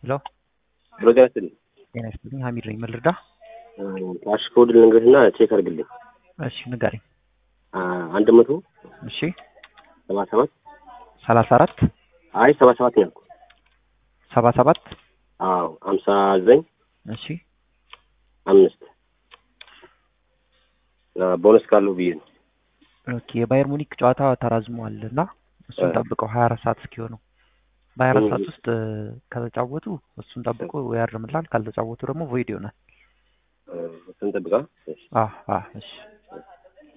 ሄሎ ሄሎ ጤና ይስጥልኝ። ጤና ይስጥልኝ። ሀሚድ ነኝ። ምን ልርዳ? ካሽ ኮድ ልንገርህና ቼክ አድርግልኝ። እሺ ንገረኝ። አንድ መቶ እሺ ሰባ ሰባት ሰላሳ አራት አይ ሰባ ሰባት ነው ያልኩህ። ሰባ ሰባት አዎ ሀምሳ ዘጠኝ እሺ አምስት ቦነስ ካለው ብዬ ነው። ኦኬ የባየር ሙኒክ ጨዋታ ተራዝሟል እና እሱን ጠብቀው ሀያ አራት ሰዓት እስኪሆነው በሀያ አራት ሰዓት ውስጥ ከተጫወቱ እሱን ጠብቆ ያርምላል። ካልተጫወቱ ደግሞ ቮይድ ይሆናል። እሱን ጠብቃ። አህ አህ እሺ